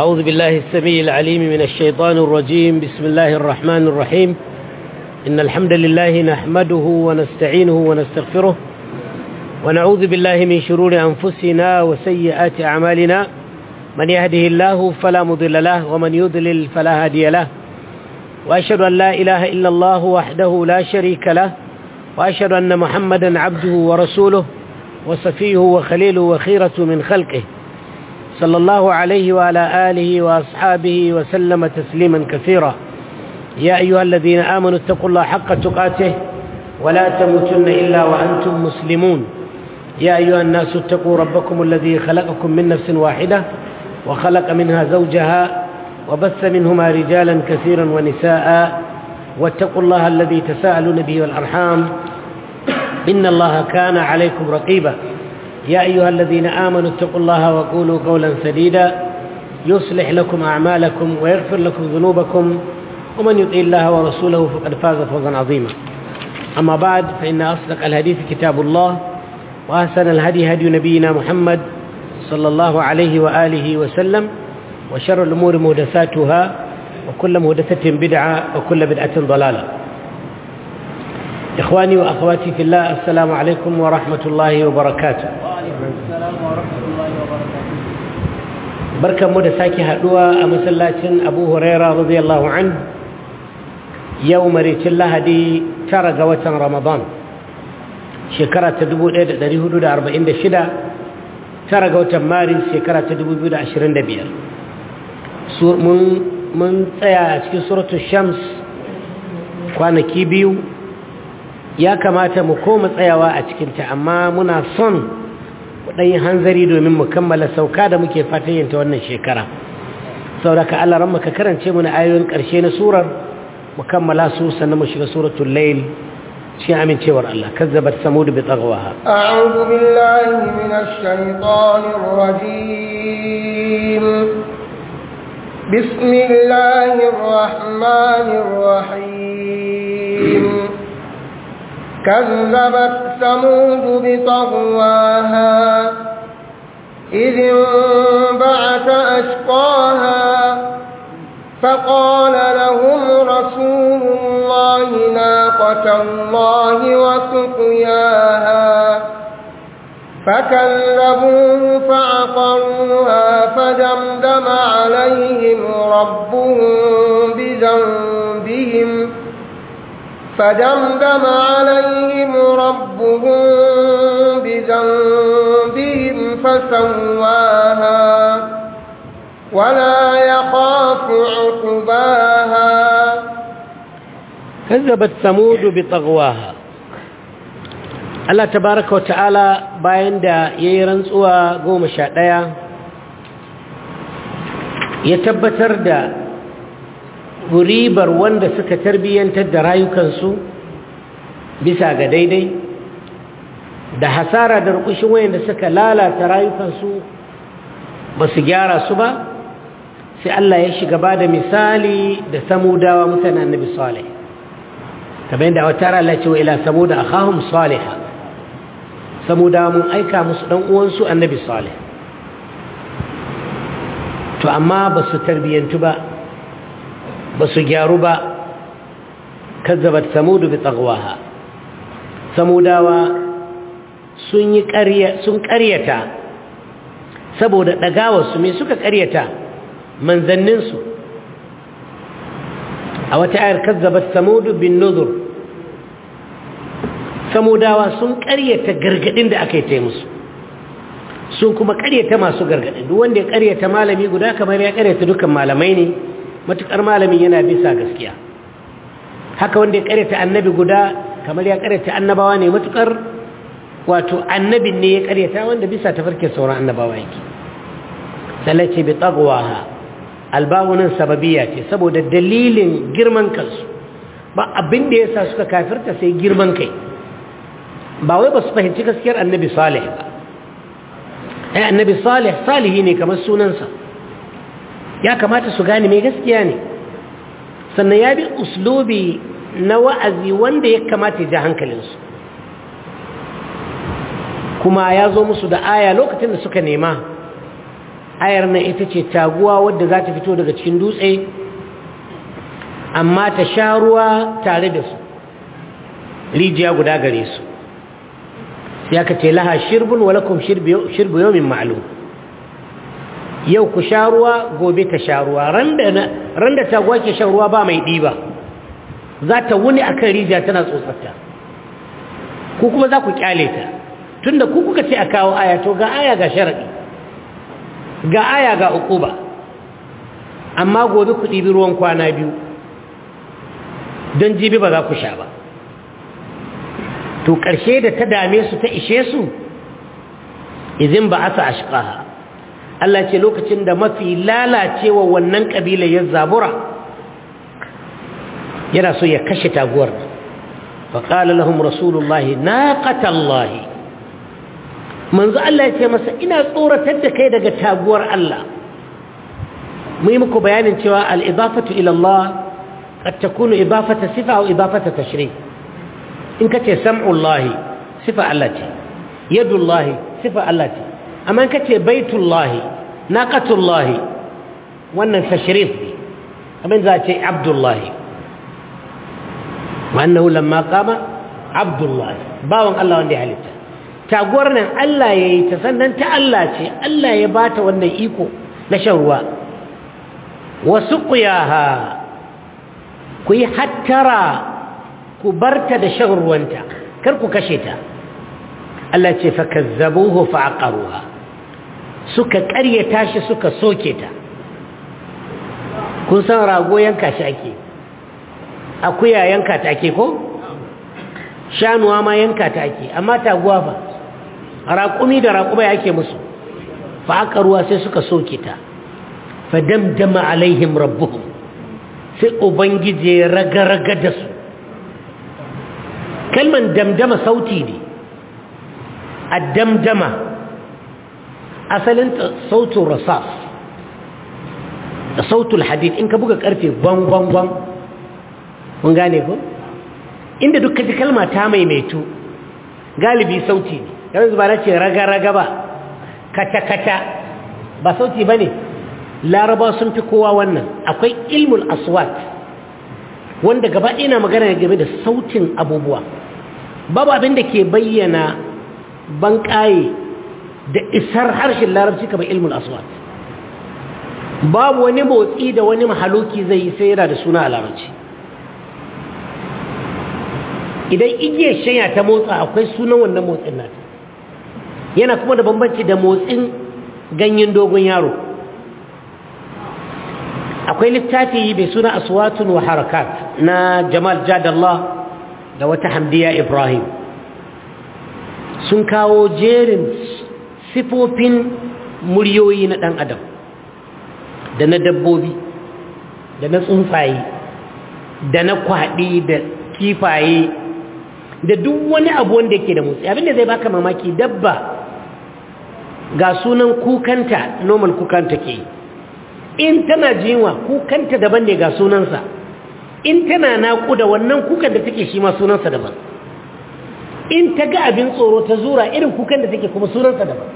أعوذ بالله السميع العليم من الشيطان الرجيم بسم الله الرحمن الرحيم إن الحمد لله نحمده ونستعينه ونستغفره ونعوذ بالله من شرور أنفسنا وسيئات أعمالنا من يهده الله فلا مضل له ومن يضلل فلا هادي له وأشهد أن لا إله إلا الله وحده لا شريك له وأشهد أن محمدا عبده ورسوله وصفيه وخليله وخيرة من خلقه صلى الله عليه وعلى آله وأصحابه وسلم تسليما كثيرا يا أيها الذين آمنوا اتقوا الله حق تقاته ولا تموتن إلا وأنتم مسلمون يا أيها الناس اتقوا ربكم الذي خلقكم من نفس واحدة وخلق منها زوجها وبث منهما رجالا كثيرا ونساء واتقوا الله الذي تساءلون به والأرحام إن الله كان عليكم رقيبا يا أيها الذين آمنوا اتقوا الله وقولوا قولا سديدا يصلح لكم أعمالكم ويغفر لكم ذنوبكم ومن يطيع الله ورسوله فقد فاز فوزا عظيما أما بعد فإن أصدق الحديث كتاب الله وأحسن الهدي هدي نبينا محمد صلى الله عليه وآله وسلم وشر الأمور مهدساتها وكل مهدسة بدعة وكل بدعة ضلالة إخواني وأخواتي في الله السلام عليكم ورحمة الله وبركاته barkan mu da sake haduwa a masallacin abu huraira radiyallahu an yau maricin lahadi tara ga watan ramadan shekara ta 1446 tara ga watan maris shekara ta 2025 mun tsaya a cikin suratul shams kwanaki biyu ya kamata mu koma tsayawa a cikinta amma muna son ɗanyi hanzari domin mu kammala sauka da muke fatan yinta wannan shekara sauraka Allah ran maka karance mu na ayoyin ƙarshe na surar mu kammala su sannan mu shiga suratul layl cikin amincewar Allah kazzabat samud bi taghwaha a'udhu billahi minash shaitanir rajim bismillahir rahmanir rahim كذبت ثمود بطغواها إذ انبعث أشقاها فقال لهم رسول الله ناقة الله وسقياها فكذبوه فعقروها فدمدم عليهم ربهم بذنبهم فدمدم عليهم ربهم بذنبهم فسواها ولا يخاف عقباها كذبت ثمود بطغواها Allah tabaraka wa ta'ala bayan da ya yi rantsuwa goma sha ɗaya ya tabbatar da ribar wanda suka tarbiyyantar da rayukansu bisa ga daidai da hasara da rukushin wayanda suka lalata rayukansu ba su gyara su ba sai Allah ya shiga ba da misali da samudawa mutane annabi salih kamar yadda a wata Allah ce wa ila samuda akhahum salih samudawa mun aika musu dan uwansu annabi salih to amma ba su tarbiyyantu ba ba su gyaru ba kazzabat samudu bi tsagwaha samudawa sun yi sun ƙaryata saboda ɗagawarsu mai suka ƙaryata manzanninsu a wata ayar kazzabat samudu bin nuzur samudawa sun ƙaryata gargaɗin da aka yi ta musu sun kuma ƙaryata masu gargaɗin duk wanda ya ƙaryata malami guda kamar ya ƙaryata dukkan malamai ne matuƙar malamin yana bisa gaskiya haka wanda ya ƙaryata annabi guda kamar ya ƙaryata annabawa ne matuƙar wato annabin ne ya ƙaryata wanda bisa tafarkin sauran annabawa yake salace bi tsagwaha albawunan sababiya ce saboda dalilin girman kansu ba abin da ya sa suka kafirta sai girman kai ba wai ba su fahimci gaskiyar annabi salih ba ai annabi salih salihi ne kamar sunansa ya kamata su gane mai gaskiya ne sannan ya bi uslubi na wa'azi wanda ya kamata ya ja hankalinsu kuma ya zo musu da aya lokacin da suka nema ayar nan ita ce taguwa wadda za ta fito daga cikin dutse amma ta sha ruwa tare da su rijiya guda gare su sai aka ce laha shirbun walakum shirbu yau min ma'alum yau ku sha ruwa gobe ta sha ruwa ran da taguwa ke shan ruwa ba mai ɗiba za ta wuni a kan rijiya tana tsotsarta ku kuma za ku kyale ta tunda ku kuka ce a kawo aya to ga aya ga sharaɗi ga aya ga uquba amma gobe ku ɗibi ruwan kwana biyu don jibi ba za ku sha ba to ƙarshe da ta dame su ta ishe su izin ba asa ashqaha Allah ce lokacin da mafi lalacewa wannan ƙabila ya zabura yana so ya kashe taguwar faƙala lahum rasulullahi naqatallahi manzo Allah ya ce masa ina tsoratar da kai daga taguwar Allah mu yi muku bayanin cewa al-idafatu ila Allah qad takunu idafata sifa aw idafata tashrih in kace sam'ullahi sifa Allah ce yadullahi sifa Allah ce amma in kace baitullahi naqatullahi wannan tashrif ne abin za ce abdullahi wa annahu lamma qama abdullahi bawon Allah wanda ya halitta taguwar nan Allah ya yi ta sannan ta Allah ce Allah ya ba ta wannan iko na shan ruwa wasu ƙuyaha ku yi hattara ku barta da shan ruwanta kar ku kashe ta Allah ce fa kazzabuhu fa aqaruha suka ƙaryata shi suka soke ta kun san rago yanka shi ake akuya yanka ta ake ko shanuwa ma yanka ta ake amma taguwa fa raƙumi da raƙuma yake musu fa aka ruwa sai suka soke ta fa damdama alaihim rabbuhum sai ubangije raga-raga da su kalman damdama sauti ne a damdama asalin sautin rasas da sautul hadid in ka buga karfe gwangwangwan mun gane ko inda duk kaji kalma ta maimaitu galibi sauti ne yanzu ba na ce raga-raga ba kata-kata ba sauti ba ne laraba sun fi kowa wannan akwai ilmul aswat wanda gaba ina magana game da sautin abubuwa babu abin da ke bayyana banƙaye da isar harshen larabci kamar ilmul aswat babu wani motsi da wani mahaluki zai yi sai yana da suna a larabci idan igiyar shanya ta motsa akwai sunan wannan motsin nata yana kuma da bambanci da motsin ganyen dogon yaro akwai littafi mai suna aswatun wa harakat na jamal jadallah da wata hamdiya ibrahim sun kawo jerin sifofin muryoyi na ɗan adam da na dabbobi da na tsuntsaye da na kwaɗi da kifaye da duk wani abu wanda yake da motsi abinda zai baka mamaki dabba ga sunan kukanta normal kukanta ke in tana jinwa kukanta daban ne ga sunansa in tana naƙuda wannan kukan da take shi ma sunansa daban in ta ga abin tsoro ta zura irin kukan da take kuma sunansa daban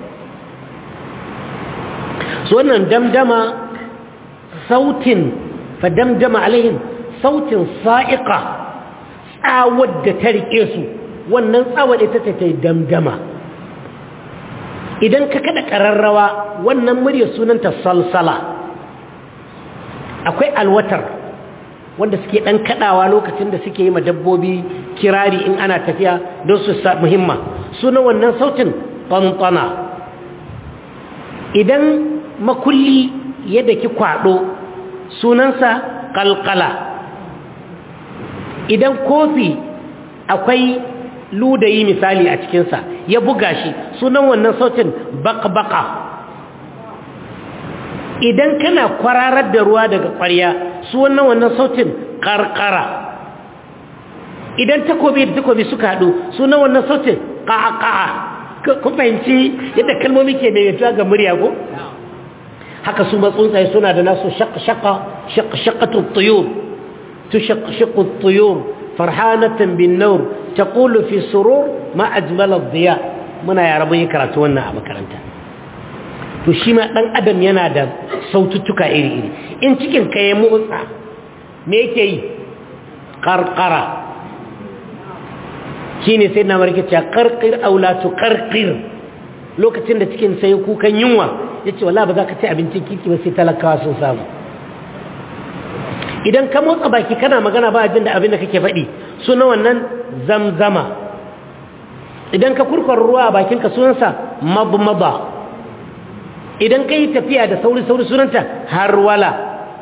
su wannan damdama sautin fa damdama alaihim sautin sa'iqa tsawar da ta riƙe su wannan tsawar ita ta ta damdama idan ka kada ƙararrawa wannan murya sunanta salsala akwai alwatar wanda suke ɗan kaɗawa lokacin da suke yi ma dabbobi kirari in ana tafiya don su sa muhimma sunan wannan sautin ɓanɓana idan makulli yadda ki kwaɗo sunansa ƙalƙala idan kofi akwai ludayi misali a cikinsa ya buga shi sunan wannan sautin bakbaka idan kana kwararar da ruwa daga ƙwarya sunan wannan sautin ƙarƙara idan takobi da takobi suka haɗu sunan wannan sautin ƙaƙa'a kun fahimci yadda kalmomi ke mai ga murya ko haka su matsuntsaye suna da nasu shaƙa shaƙaƙatun tuyur تشقشق الطيور فرحانة بالنور تقول في سرور ما أجمل الضياء منا يا ربي كراتونا مكرنتا to shi ma ɗan adam yana da saututtuka iri-iri in cikin ka ya motsa me yake yi ƙarƙara shi ne sai na marikita ƙarƙir aulatu ƙarƙir lokacin da cikin sai kukan yunwa ya ce wala ba za ka ci abincin kirki ba sai talakawa sun samu idan ka motsa baki kana magana ba jin da abin da kake faɗi suna wannan zamzama idan ka kurkwar ruwa a bakinka sunansa mabmaba idan ka yi tafiya da sauri-sauri sunanta harwala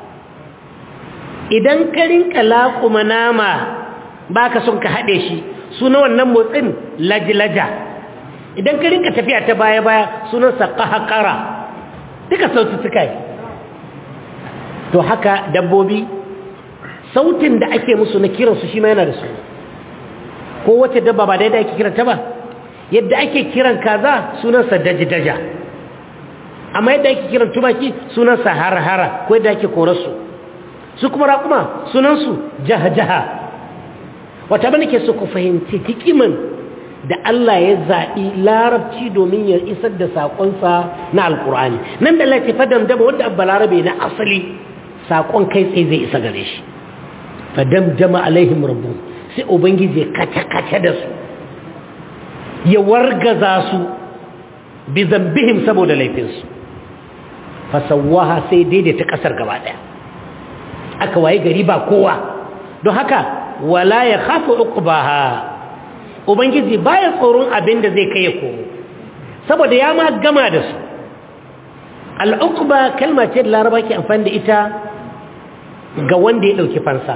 idan ka rinka laƙuma nama ba ka son ka haɗe shi suna wannan motsin lajilaja idan ka rinka tafiya ta baya-baya sunansa ƙahaƙara duka saututtuka yi to haka dabbobi sautin da ake musu na kiransu shi ma yana da su ko wace dabba ba daidai ake kiranta ba yadda ake kiran kaza sunansa daji-daja amma yadda ake kiran tumaki sunansa har-hara ko yadda ake korarsu su kuma raƙuma sunansu jaha-jaha wata bane ke so ku fahimci hikiman da Allah ya zaɓi larabci domin ya isar da saƙonsa na alƙur'ani nan da lati fadam dama wanda abba larabe na asali saƙon kai tsaye zai isa gare shi fadam dama alaihim rabbu sai ubangiji kace-kace da su ya wargaza su bi zambihim saboda laifinsu fasawaha sai daidaita ƙasar gaba ɗaya aka waye gari ba kowa don haka wala ya khafu uqbaha ubangiji baya tsoron abin da zai kai ya komo saboda ya ma gama da su al'uqba kalma ce da laraba ke amfani da ita ga wanda ya dauki fansa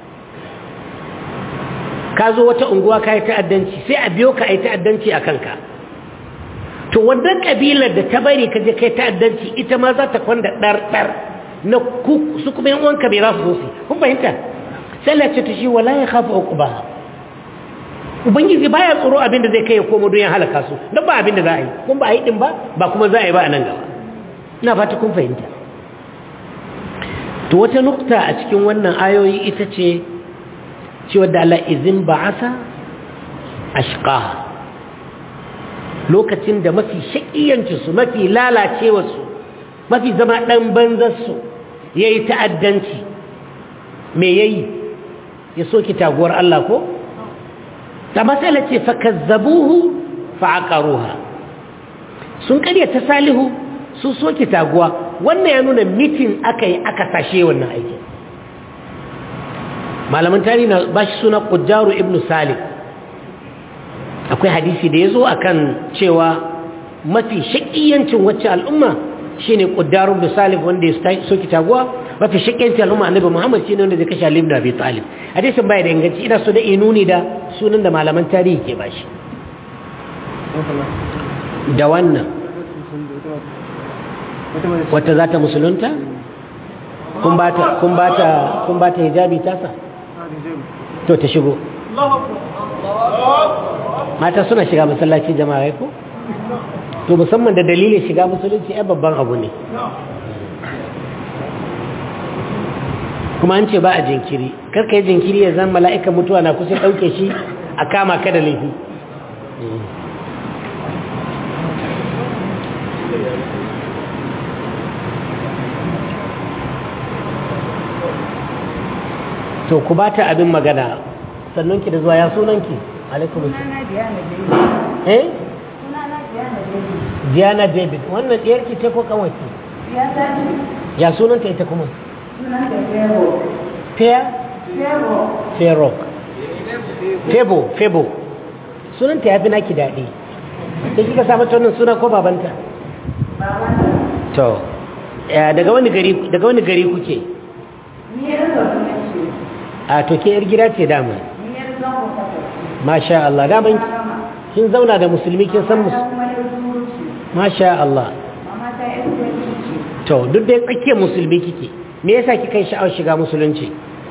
ka zo wata unguwa ka yi ta'addanci sai a biyo ka yi ta'addanci a kanka to wannan kabilar da ta bari ka je kai ta'addanci ita ma za ta kwanda ɗar-ɗar na su kuma yan uwanka bai za su zo su kun fahimta sai Allah ce ta shi wala ya khafa uqba ubangiji baya tsoro abin da zai kai ya komo don ya halaka su don ba abin da za a yi kun ba a yi din ba ba kuma za a yi ba a nan gaba ina fata kun fahimta to wata nukta a cikin wannan ayoyi ita ce cewa da Allah izin ba'asa ashqaha lokacin da mafi shakiyancinsu mafi lalacewarsu mafi zama ɗan banzarsu ya yi ta'addanci me ya yi ya soke taguwar Allah ko? ta matsala ce fakazzabuhu fa'aƙaruha sun ƙarya ta salihu sun soke taguwa wannan ya nuna mitin aka yi aka tashe wannan aikin malaman tarihi na ba shi suna ƙujjaru ibn salih akwai hadisi da ya zo a kan cewa mafi shaƙiyancin wacce al'umma shi ne ƙuddarun da salif wanda ya soki taguwa mafi shaƙiyancin al'umma annabi muhammad shi ne wanda zai kashe alim da abi talib hadisin baya da inganci ina so da inuni da sunan da malaman tarihi ke ba shi da wannan wata za ta musulunta kun ba ta hijabi tasa to ta shigo mata suna shiga masallaci jama'a ko to musamman da dalilin shiga musulunci ai babban abu ne kuma an ce ba a jinkiri karka yi jinkiri ya zan mala'ika mutuwa na kusa ɗauke shi a kama ka da laifi to ku ba ta abin magana sannan ki da zuwa ya sunanki alaikum eh Diana David wannan diyar ki ce ko kawai ya sunanta ita kuma Fair Fair Febo Febo sunanta ya fi naki daɗi da kika samu wannan suna ko babanta to daga wani gari daga wani gari kuke a to ke yar gida ce dama masha Allah daman kin zauna da musulmi kin san musu masha Allah to duk da tsakiyar musulmi kike me yasa kika yi sha'awar shiga musulunci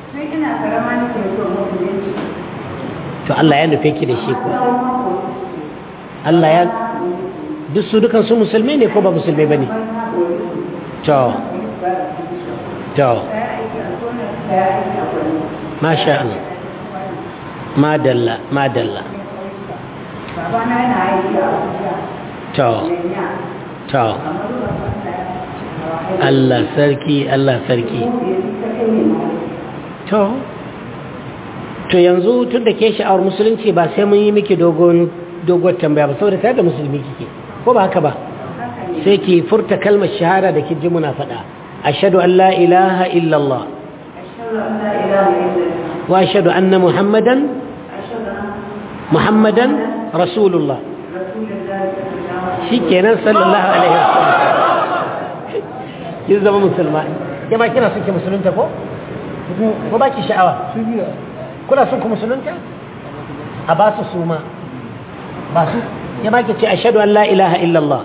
to Allah ya nufe ki da shi ko Allah ya duk su dukan su musulmi ne ko ba musulmi bane to to masha Allah madalla madalla to to Allah sarki Allah sarki to to yanzu tun da ke sha'awar musulunci ba sai mun yi miki dogon dogon tambaya ba saboda tare da musulmi kike ko ba haka ba sai ki furta kalmar shahada da ki ji muna faɗa ashhadu an la ilaha illallah wa ashhadu anna muhammadan muhammadan rasulullah shikenan sallallahu alaihi wasallam kin zama musulma ke ba kina son ki musulunta ko ko ba ki sha'awa kuna son ku musulunta a ba su suma ba su ya ba ki ce ashhadu an la ilaha illallah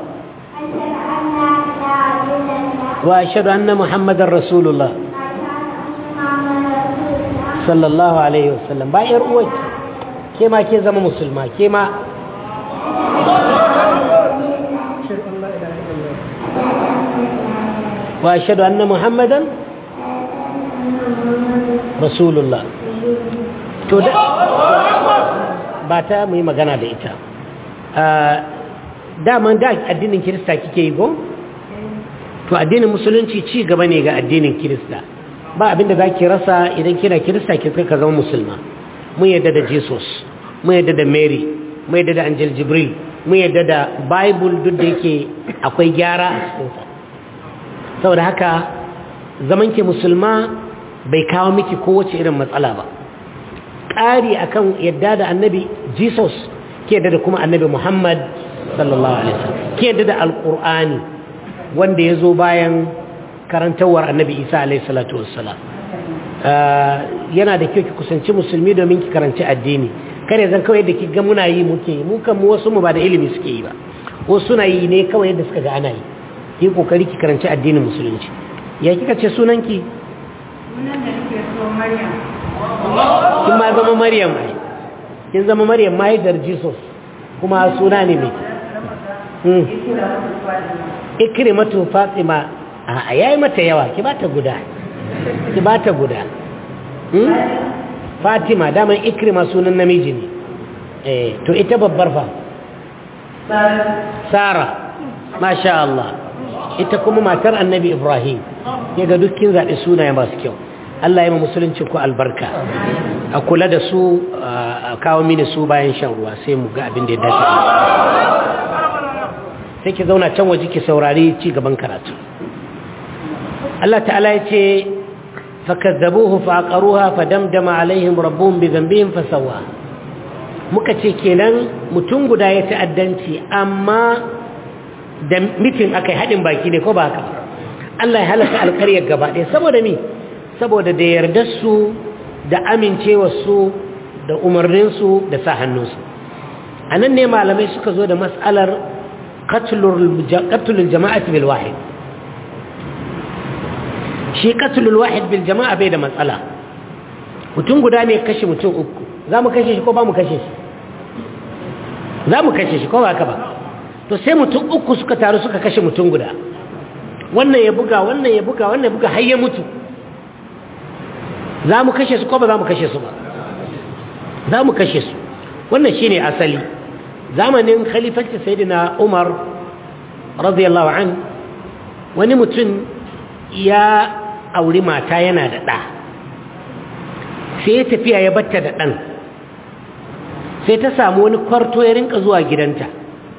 wa ashhadu anna muhammadar rasulullah sallallahu alaihi wasallam ba yar uwarki ke ma ke zama musulma ke ma وأشهد أن محمدا رسول الله to da ba ta mu yi magana da ita daman da addinin kirista kike yi go to addinin musulunci ci gaba ne ga addinin kirista ba abinda za ki rasa idan kina kirista ki ka zama musulma mun yadda da jesus mun yadda da mary mun yadda da angel jibril mun yadda da bible duk da yake akwai gyara a cikinsa saboda haka zamanki musulma bai kawo miki kowace irin matsala ba ƙari akan yadda da annabi jesus ke yadda da kuma annabi muhammad sallallahu alaihi wasallam ke yadda da alƙur'ani wanda ya zo bayan karantawar annabi isa alaihi salatu wassalam yana da kyau ki kusanci musulmi domin ki karanci addini kare zan kawai da ki ga muna yi muke yi mu kan mu wasu mu ba da ilimi suke yi ba wasu suna yi ne kawai yadda suka ga ana yi yi kokari ki karanci addinin musulunci ya kika ce sunanki Sunan da nake so Maryam. kin ma zama maryam ai kin zama maryam mahaifiyar jesus kuma suna ne mai hmm. ikrimatu fatima a yayi mata yawa ki bata guda ki bata guda hmm? fatima daman ikrima sunan namiji ne eh to ita babbar fa sara masha Allah ita kuma matar annabi ibrahim ya ga dukkin zaɓi sunaye masu kyau Allah ya ma musulunci ku albarka a kula da su a kawo mini su bayan shan ruwa sai mu ga abin da ya dace sai ki zauna can waje ki saurari ci gaban karatu Allah ta'ala ya ce fakazzabuhu faqaruha fadamdama alaihim rabbuhum bi dhanbihim fasawa muka ce kenan mutum guda ya ta'addanci amma da mitin akai hadin baki ne ko ba haka Allah ya halaka alƙaryar gaba ɗaya saboda mi saboda da yardar su da amincewar su da umarnin su da sa hannunsu anan ne malamai suka zo da mas'alar qatlul jama'ati bil wahid shi qatlul wahid bil jama'a bai da matsala mutum guda ne kashe mutum uku za mu kashe shi ko ba mu kashe shi za mu kashe shi ko ba ka ba to sai mutum uku suka taru suka kashe mutum guda wannan ya buga wannan ya buga wannan ya buga har ya mutu za mu kashe su ko ba za mu kashe su ba za mu kashe su wannan shine asali zamanin khalifanci sayyidina Umar radiyallahu an wani mutum ya auri mata yana da ɗa sai ya tafiya ya batta da ɗan sai ta samu wani kwarto ya rinka zuwa gidanta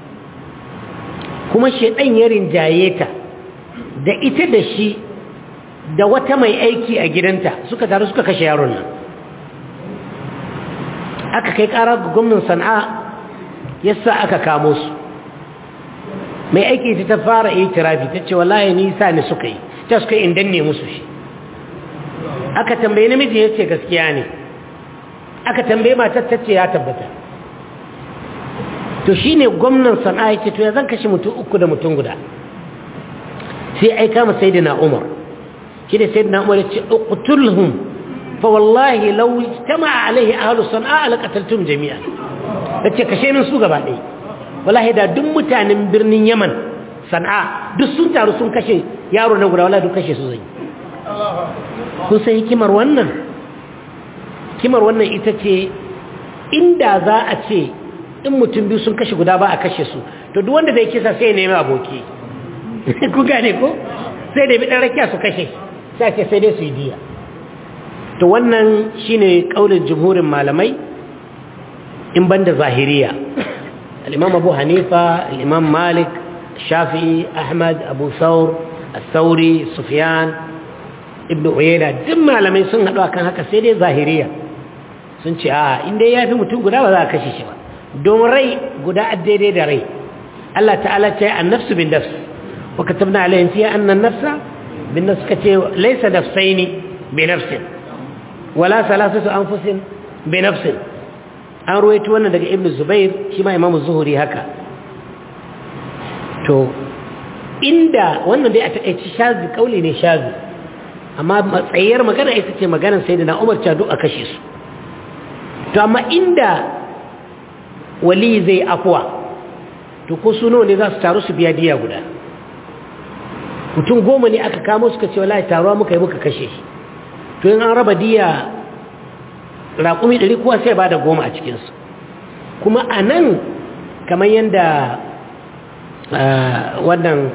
kuma shaidan ya rinjaye ta da ita da shi da wata mai aiki a gidanta suka taru suka kashe yaron nan aka kai ƙara ga gwamnan sana'a yasa aka kamo su mai aiki ta fara yi tirafi ta ce wallahi nisa ne suka yi ta suka yi indan ne musu shi aka tambaye namiji ya ce gaskiya ne aka tambaye matar ta ce ya tabbata to shi ne gwamnan sana'a ya ce to ya zan kashe mutum uku da mutum guda sai aika ma sai na umar shi da sai na umar ya ce uqtulhum fa wallahi law ijtama'a alaihi ahlu sana'a laqataltum jami'an yace kashe min su gaba ɗaya wallahi da duk mutanen birnin yaman sana'a duk sun taru sun kashe yaro na guda wallahi duk kashe su zai kun san hikimar wannan hikimar wannan ita ce inda za a ce in mutum biyu sun kashe guda ba a kashe su to duk wanda zai kisa sai ya nemi aboki ku gane ko sai da bi ɗan rakiya su kashe sai ce sai dai su yi diya to wannan shine kaulin jumhurin malamai in banda zahiriya al-imam abu hanifa al-imam malik shafi'i ahmad abu thawr al-thawri sufyan ibn uyayna duk malamai sun haɗu akan haka sai dai zahiriya sun ce a inda ya fi mutum guda ba za a kashe shi ba don rai guda daidai da rai Allah ta'ala ce an-nafsu bin nafs wa katabna alayhim fiha anna an-nafsa bin nafs kace laysa nafsaini bi nafsin wala salasatu anfusin bi nafsin an ruwaito wannan daga ibnu zubair shi ma imamu zuhuri haka to inda wannan dai a takaici shazi kauli ne shazi amma matsayiyar magana ita ce maganar sai da na umar cadu a kashe su to amma inda wali zai afuwa to ko su ne za su taru su biya diya guda mutum goma ne aka kamo suka ce wallahi taruwa muka yi muka kashe shi to yin an raba diya raƙumi ɗari kuwa sai ba da goma a cikinsu kuma a nan kamar yadda wannan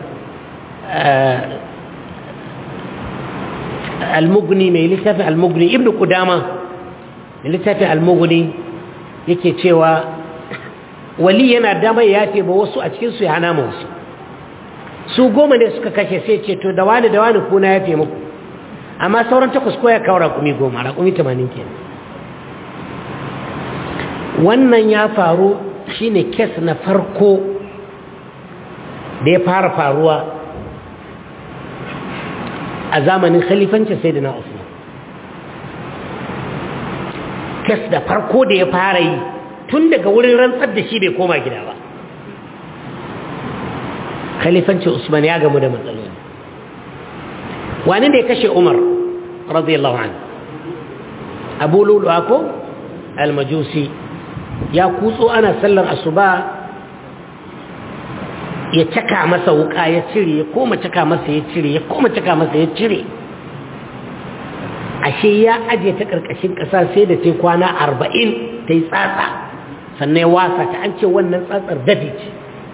almugni mai littafin almugni ibn kudama mai littafin almugni yake cewa wali yana damar ya ce ba wasu a cikinsu ya hana ma wasu su goma ne suka kashe sai ce to da wani da wani kuna ya fi muku amma sauran takwas ko ya kawo raƙumi goma raƙumi tamanin ke wannan ya faru shine kes na farko da ya fara faruwa a zamanin khalifancin sai da na usman kes da farko da ya fara yi tun daga wurin rantsar da shi bai koma gida ba khalifancin usman ya gamu da matsaloli wani da ya kashe umar radiyallahu an abu luluwa ko almajusi ya kutso ana sallar asuba ya caka masa wuka ya cire ya koma caka masa ya cire ya koma caka masa ya cire ashe ya aje ta karkashin ƙasa sai da ta kwana arba'in ta yi tsatsa sannan ya wasa ta an ce wannan tsatsar dafi ce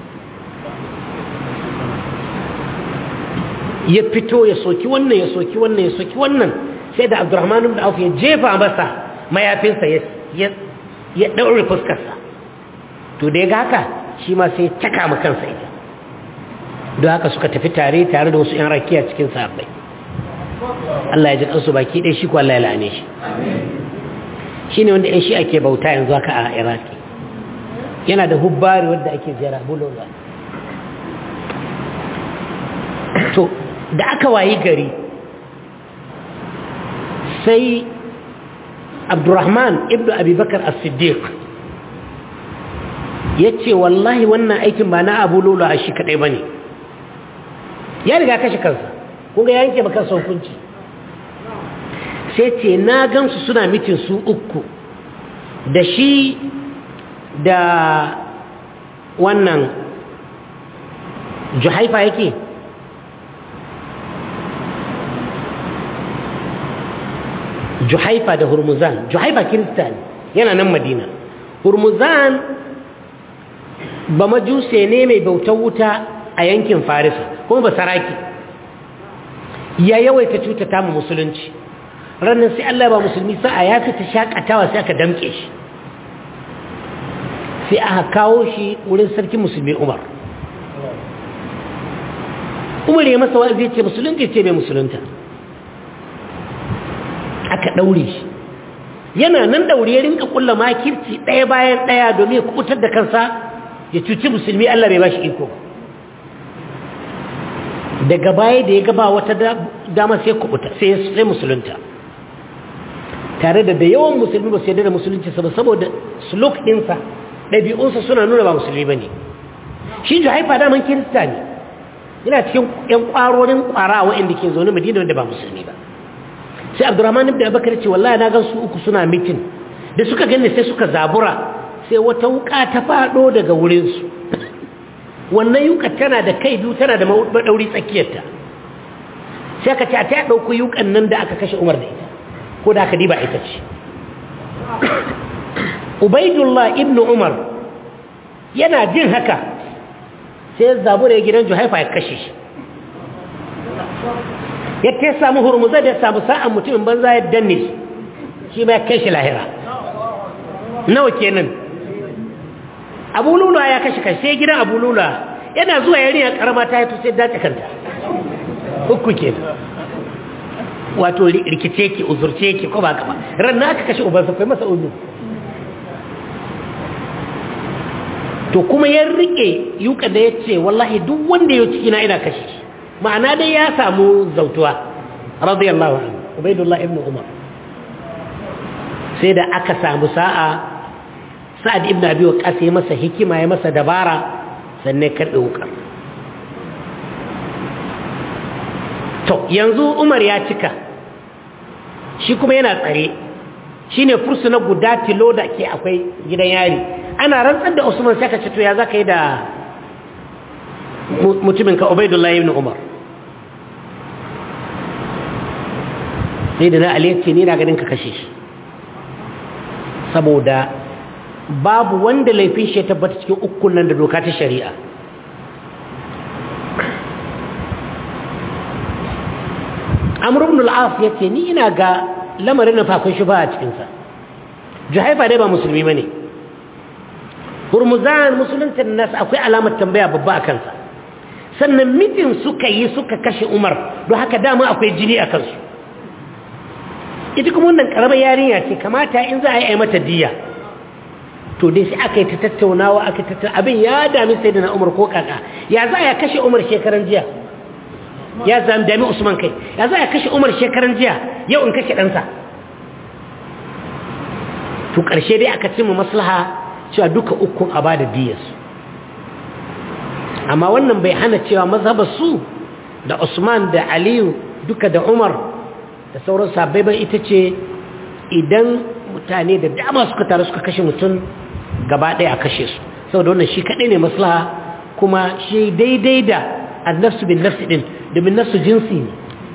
ya fito ya soki wannan ya soki wannan ya soki wannan sai da abdurrahman ibn auf ya jefa masa mayafinsa ya ɗaure fuskarsa to da ya ga haka shi ma sai caka ma kansa ita don haka suka tafi tare tare da wasu 'yan rakiya cikin sahabbai Allah ya ji kansu baki ɗaya shi ko Allah ya la'ane shi shi ne wanda 'yan shi ake bauta yanzu haka a iraki yana da hubbari wadda ake ziyara bulola to da aka wayi gari sai abdurrahman ibn abubakar as-siddiq ya ce wallahi wannan aikin ba na abu lolo a shi kadai ba ne ya riga kashe kansa kunga ya yanke makansa hukunci sai ce na gansu suna mitin su uku da shi da wannan juhaifa yake juhaifa da hurmuzan juhaifa kirista ne yana nan madina hurmuzan ba majuse ne mai bautar wuta a yankin farisa kuma ba saraki ya yawaita cutata mu musulunci ranar sai Allah ba musulmi sa'a ya fita shakatawa sai aka damke shi sai aka kawo shi wurin sarki musulmi umar umar ya masa wa'azi ce musulunci ce bai musulunta aka daure shi yana nan daure ya rinka kulla makirci ɗaya bayan ɗaya domin ya kubutar da kansa ya cuci musulmi Allah bai bashi iko daga baya da ya gaba wata dama sai kubuta sai sai musulunta tare da da yawan musulmi ba su yarda da musulunci saboda suluk ɗinsa ɗabi'unsa suna nuna ba musulmi ba ne shi haifa daman kirista ne yana cikin ‘yan ƙwarorin ƙwara waɗanda ke zaune madina wanda ba musulmi ba sai abdurrahman ibn abakar ce wallahi na gan su uku suna mitin da suka gani sai suka zabura sai wata wuka ta faɗo daga wurinsu wannan yuka tana da kai biyu tana da maɗauri tsakiyarta sai aka ce a ta ya ɗauku yukan nan da aka kashe umar da ita ko da aka diba ita ce ubaidullah ibn umar yana jin haka sai ya zabura ya gidan juhaifa ya kashe shi ya ta samu hurmuza da ya samu sa'an mutumin banza ya danne shi shi ma ya kai shi lahira nawa kenan abu lula ya kashe kashe sai gidan abu lula yana zuwa yarinya karama ta yato sai dace kanta uku kenan wato rikice ki uzurce ki ko ba ka ba ran na aka kashe ubansa kai masa uzu to kuma ya rike yuka da ya ce wallahi duk wanda ya ciki na ina kashe shi ma'ana dai ya samu zautuwa radiyallahu anhu ubaidullah ibn umar sai da aka samu sa'a sa'ad ibn abi waqas ya masa hikima ya masa dabara sannan ya karbe wukar to yanzu umar ya cika shi kuma yana tsare shine fursuna guda tilo da ke akwai gidan yari ana rantsar da usman sai ka ce to ya zaka yi da mutumin ka ubaidullah ibn umar sai da na ali ce ni na ganin ka kashe shi saboda babu wanda laifin shi ya tabbata cikin ukun nan da doka ta shari'a amr ibn al-as yace ni ina ga lamarin na fakon shi ba a cikin sa juhaifa dai ba musulmi bane hurmuzan musulunta nas akwai alamar tambaya babba a kansa sannan mitin suka yi suka kashe umar don haka dama akwai jini a kansu ita kuma wannan karamar yarinya ce kamata in za a yi mata diya to dai sai aka yi ta tattaunawa aka tattauna abin ya dami sai da na umar ko kaka ya za a kashe umar shekaran jiya ya zami dami usman kai ya za a kashe umar shekaran jiya yau in kashe ɗansa to ƙarshe dai aka cimma maslaha cewa duka ukun a ba da diyarsu amma wannan bai hana cewa mazhabar su da usman da aliyu duka da umar da sauran sabbai ban ita ce idan mutane da dama suka taru suka kashe mutum gaba ɗaya a kashe su saboda wannan shi kaɗai ne maslaha kuma shi daidai da annafsu bin nafsi ɗin domin nafsu jinsi ne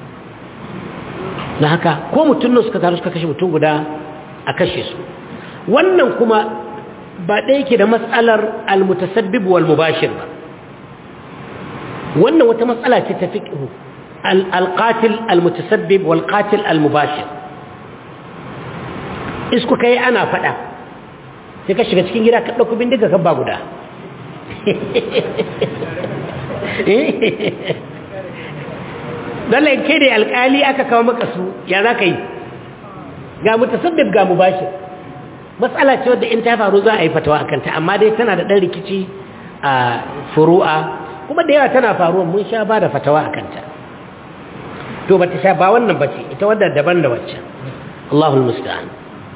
na haka ko mutum nan suka taru suka kashe mutum guda a kashe su wannan kuma ba ɗaya ke da matsalar almutasabbib wal mubashir ba wannan wata matsala ce ta fiqhu alqatil almutasabbib wal qatil almubashir isku kai ana fada sai ka shiga cikin gida ka dauko bindiga ka ba guda dole kai da alkali aka kawo maka su ya za ka yi ga mutasabbib ga mubashir matsala ce wadda in ta faru za a yi fatawa a kanta amma dai tana da ɗan rikici a furu'a kuma da yawa tana faruwa mun sha ba da fatawa a kanta to ba ta sha ba wannan ba ce ita wadda daban da waccan Allahul musta'an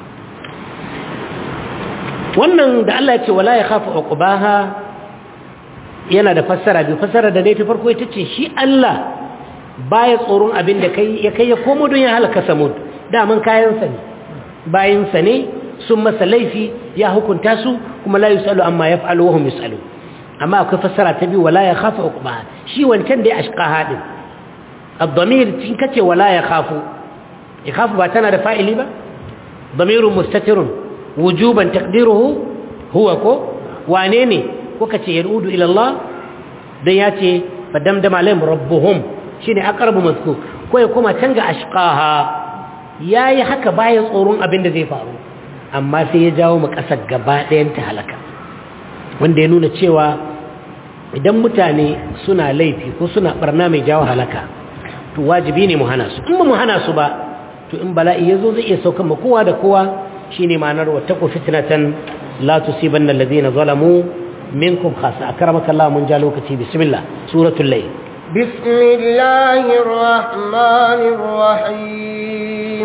wannan da Allah ya ce wala ya khafu uqbaha yana da fassara biyu fassara da dai ta farko ita ce shi Allah baya tsoron abin da kai ya kai ya komo don ya halaka samud daman kayansa ne bayinsa ne sun masa laifi ya hukunta su kuma la yusalu amma yaf'alu wa hum yusalu amma akwai fassara ta biyu wala ya khafu uqba shi wancan da ya ashqa hadin ad-damir tin kace wala ya khafu yakhafu ba tana da fa'ili ba damirun mustatirun wujuban taqdiruhu huwa ko wane ne ko kace yarudu ila Allah dan yace fadamdama alaihim rabbuhum shine aqrabu mazkur ko ya kuma canga ashqaha yayi haka bayan tsoron abin da zai faru amma sai ya jawo mu ƙasar gaba ɗayan ta halaka wanda ya nuna cewa idan mutane suna laifi ko suna barna mai jawo halaka to wajibi ne mu hana su in ba mu hana su ba to in bala'i ya zo zai iya saukan ma kowa da kowa shine ma'anar wattaqu fitnatan la tusibanna alladhina zalamu minkum khassa akramaka Allah mun ja lokaci bismillah suratul layl بسم الله الرحمن الرحيم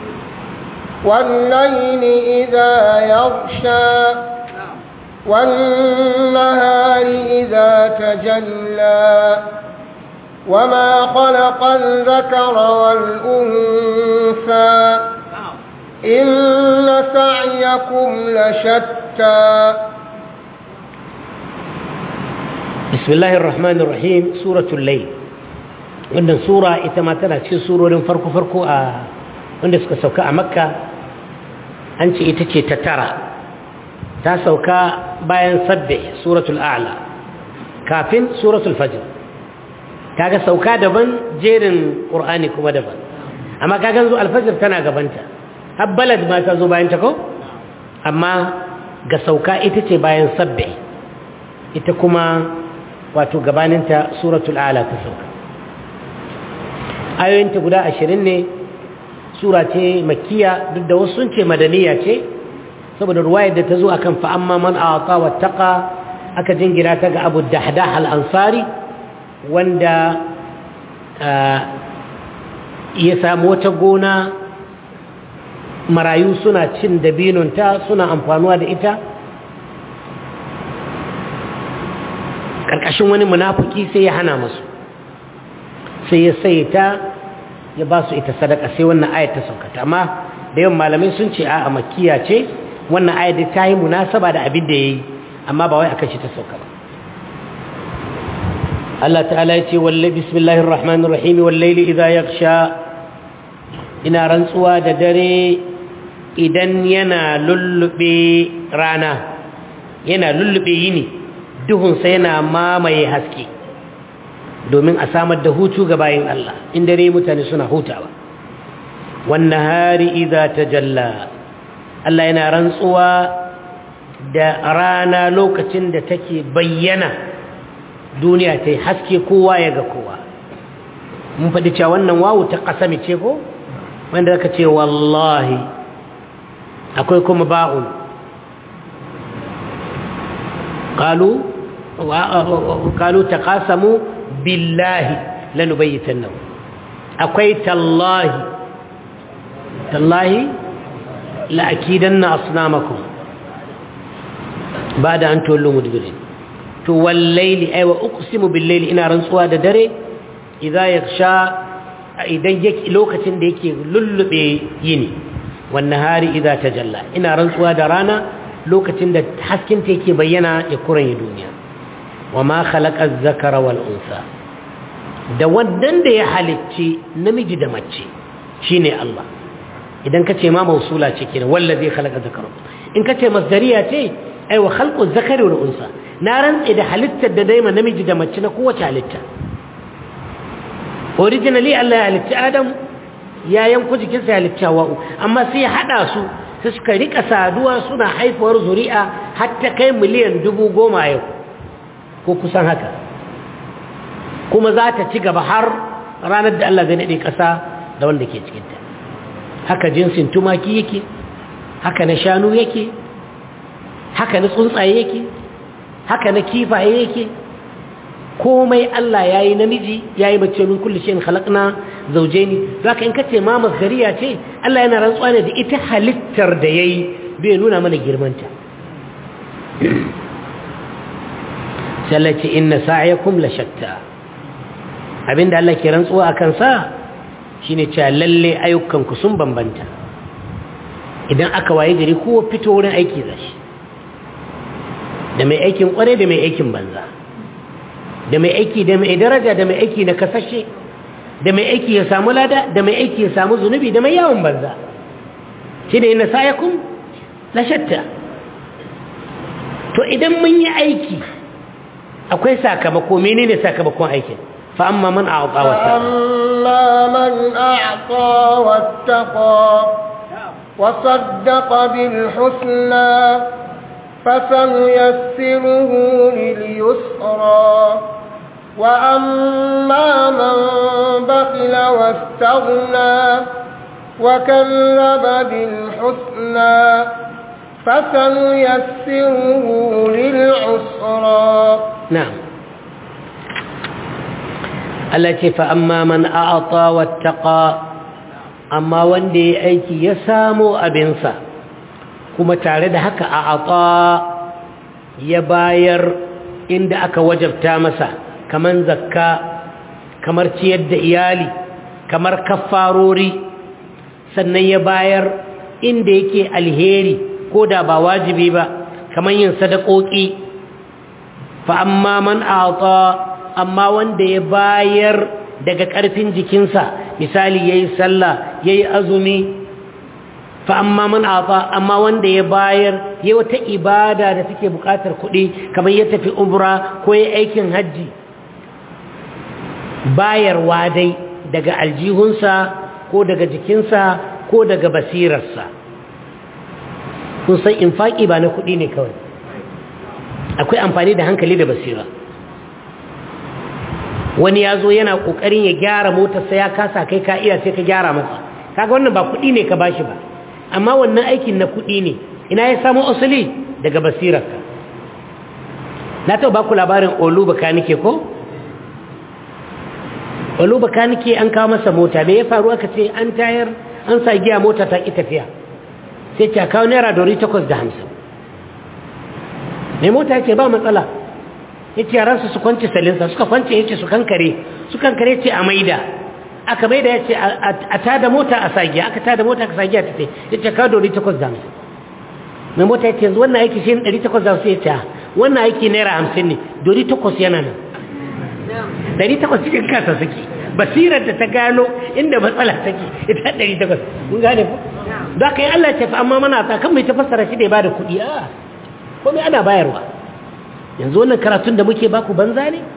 والليل إذا يغشى والنهار إذا تجلى وما خلق الذكر والأنثى إن سعيكم لشتى بسم الله الرحمن الرحيم سورة الليل wannan sura ita ma tana cikin surorin farko-farko a wanda suka sauka a makka an ce ita ce ta tara ta sauka bayan sabbe suratul a'la kafin suratul fajr kaga sauka daban jerin qur'ani kuma daban amma kaga yanzu alfajr tana gabanta har balad ma ta zo bayan ta ko amma ga sauka ita ce bayan sabbi ita kuma wato gabaninta suratul ala ta sauka ayoyinta guda ashirin ne sura ce makiya duk da wasu sun ce madaniya ce saboda ruwayar da ta zo akan fa'amma man a'ata wattaqa aka jingira ta ga abu dahdah al-ansari wanda ya samu wata gona marayu suna cin dabinonta suna amfanuwa da ita ƙarƙashin wani munafuki sai ya hana masu sai ya sai ta ya ba su ita sadaka sai wannan ayat ta saukata amma da yawan malamai sun ce a makiya ce wannan ayat ta yi munasaba da abin da ya yi amma ba wai akan shi ta sauka ba Allah ta'ala ya ce wallahi bismillahir rahmanir rahim wallaili idza yaghsha ina rantsuwa da dare idan yana lullube rana yana lullube yini duhunsa yana mamaye haske domin a samar da hutu ga bayin Allah in dare mutane suna hutawa wannan hari idza tajalla Allah yana rantsuwa da rana lokacin da take bayyana duniya ta yi haske kowa ya ga kowa mun faɗi cewa wannan wawu ta ƙasami ce ko wanda aka ce wallahi akwai kuma ba'un qalu qalu taqasamu billahi lanubayyitannahu akwai tallahi tallahi la'akidanna asnamakum bada an tollu mudbirin to wallaili ay wa uqsimu billaili ina rantsuwa da dare idza yaksha idan yake lokacin da yake lullube yini wan nahari idza tajalla ina rantsuwa da rana lokacin da hasken ta yake bayyana ya kuranye duniya wama khalaqa az-zakara wal unsa da wannan da ya halicci namiji da mace shine Allah idan kace ma mausula ce kenan wallazi khalaqa zakara in kace masdariya ce ai wa khalqu az-zakari wal unsa na rantse da halittar da daima namiji da mace na kowace halitta originally Allah ya halitta Adam ya yanku jikinsa ya halitta wa'u amma sai ya hada su sai suka rika saduwa suna haifuwar zuri'a har ta kai miliyan dubu goma yau ko kusan haka kuma za ta ci gaba har ranar da Allah zai naɗe ƙasa da wanda ke cikinta haka jinsin tumaki yake haka na shanu yake haka na tsuntsaye yake haka na kifaye yake komai Allah ya yi namiji ya yi mace min kulli shayin khalaqna zawjaini zaka in kace ma masdariya ce Allah yana rantsuwa ne da ita halittar da yayi bai nuna mana girmanta sallaci inna sa'yakum la shatta abinda Allah ke rantsuwa akan sa shine cewa lalle ayyukan ku sun bambanta idan aka waye gari kowa fito wurin aiki zashi da mai aikin kware da mai aikin banza da mai aiki da mai daraja da mai aiki na kasashe da mai aiki ya samu lada da mai aiki ya samu zunubi da mai yawon banza shi da yana sayakun lashatta to idan mun yi aiki akwai sakamako menene sakamakon aikin fa amma man a'ta wattaqa amma man a'ta wattaqa wa saddaqa bil husna فسنيسره لليسرى وأما من بخل واستغنى وكذب بالحسنى فسنيسره للعسرى نعم التي فأما من أعطى واتقى أما وندي أيكي يسامو أبنسا kuma tare da haka a ata ya bayar inda aka wajabta masa kamar zakka kamar ciyar da iyali kamar kafarori sannan ya bayar inda yake alheri ko da ba wajibi ba kamar yin sadakoki fa amma man ata amma wanda ya bayar daga ƙarfin jikinsa misali yayi sallah yayi azumi fa amma man ata amma wanda ya bayar ya wata ibada da take bukatar kuɗi kamar ya tafi umra ko ya aikin haji bayarwa dai daga aljihunsa ko daga jikinsa ko daga basirarsa kun san infaki ba na kuɗi ne kawai akwai amfani da hankali da basira wani ya zo yana ƙoƙarin ya gyara motarsa ya kasa kai ka iya sai ka gyara masa kaga wannan ba kuɗi ne ka bashi ba amma wannan aikin na kuɗi ne ina ya samu asali daga basirarka na taɓa baku labarin olu bakanike ko olu bakanike an kawo masa mota me ya faru aka ce an tayar an sa giya mota ta ƙi tafiya sai ce a kawo naira dori takwas da hamsin mai mota ya ce ba matsala ya ce yaransu su kwanci salinsa suka kwance ya ce su kankare su kankare ce a maida aka maida ya ce a tada mota a sagiya aka tada mota aka sagiya ta ce ya ce kawo dori takwas da hamsin mai mota ya ce yanzu wannan aiki shi ne ɗari takwas da hamsin ya ce wannan aiki naira hamsin ne dori takwas yana nan ɗari takwas cikin kasa suke basirar da ta gano inda matsala take ita ɗari takwas mun gane ku za ka yi Allah ce fa amma mana ta kan mai ta fassara shi da ya bada kuɗi a komai ana bayarwa yanzu wannan karatun da muke baku banza ne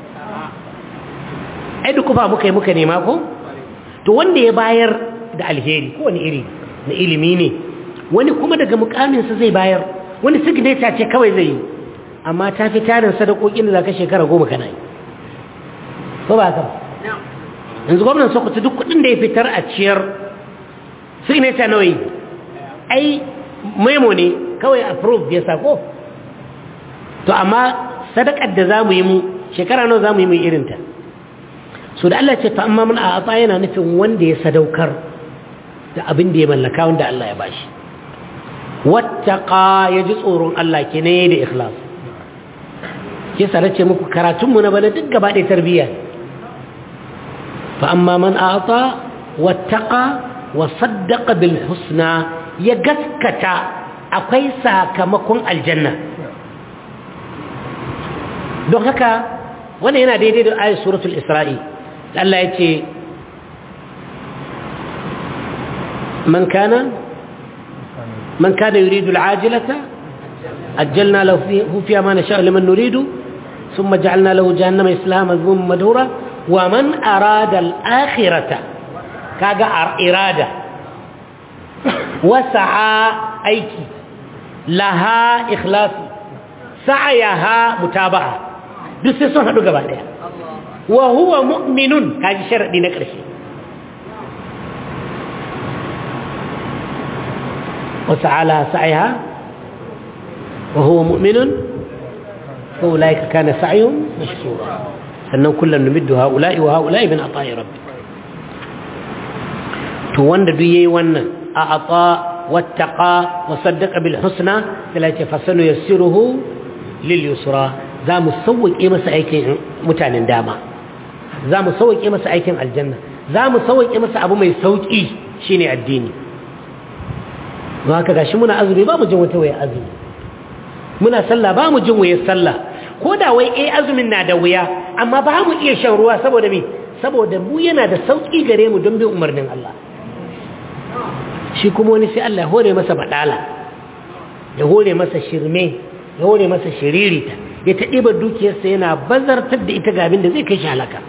ai duk kufa muka yi muka nema ko to wanda ya bayar da alheri ko wani iri na ilimi ne wani kuma daga mukaminsa zai bayar wani signature ce kawai zai yi amma ta fi tarin sadakokin da za ka shekara goma kana yi ko ba haka yanzu gwamnan sokoto duk kudin da ya fitar a ciyar signature nawa yi ai memo ne kawai approve ya sako to amma sadakar da za mu yi mu shekara nawa za mu yi mu irinta so da Allah ce fa amma mun a atsa yana nufin wanda ya sadaukar da abin da ya mallaka wanda Allah ya bashi wattaqa ya ji tsoron Allah ke ne da ikhlas ke sare ce muku karatunmu na bana duk gaba ɗaya tarbiyya fa amma man a'ta wattaqa wa saddaqa bil husna ya gaskata akwai sakamakon aljanna don haka wannan yana daidai da ayat suratul isra'i Allah ya ce man kana man kana yuridu al'ajilata ajjalna lahu fiha ma nasha'u liman nuridu ثم جعلنا له جهنم يصلاها مذموما مدحورا ومن أراد الآخرة كاغا إرادة وسعى أيكي لها إخلاص سعيها متابعة دس سن هدو غبا دaya wa huwa mu'minun kaji sharadi na ƙarshe wa ta'ala sa'iha wa huwa mu'minun fa ulaika kana sa'yuhum mashkura sannan kullun numiddu ha'ula'i wa ha'ula'i min ata'i rabbik to wanda duk yayi wannan a ata wattaqa wa saddaqa bil husna sai fa sanu yassiruhu lil yusra za mu sauwaƙe masa aikin mutanen dama za mu sauwaƙe masa aikin aljanna za mu sauwaƙe masa abu mai sauƙi shine addini don haka gashi muna azumi ba mu jin wata waya azumi muna sallah ba mu jin wayar sallah ko da wai eh azumin na da wuya amma ba mu iya shan ruwa saboda me saboda mu yana da sauƙi gare mu don bin umarnin Allah shi kuma wani sai Allah ya hore masa badala ya hore masa shirme ya hore masa shiririta ya ta ɗiba dukiyarsa yana bazartar da ita gabin da zai kai shi halaka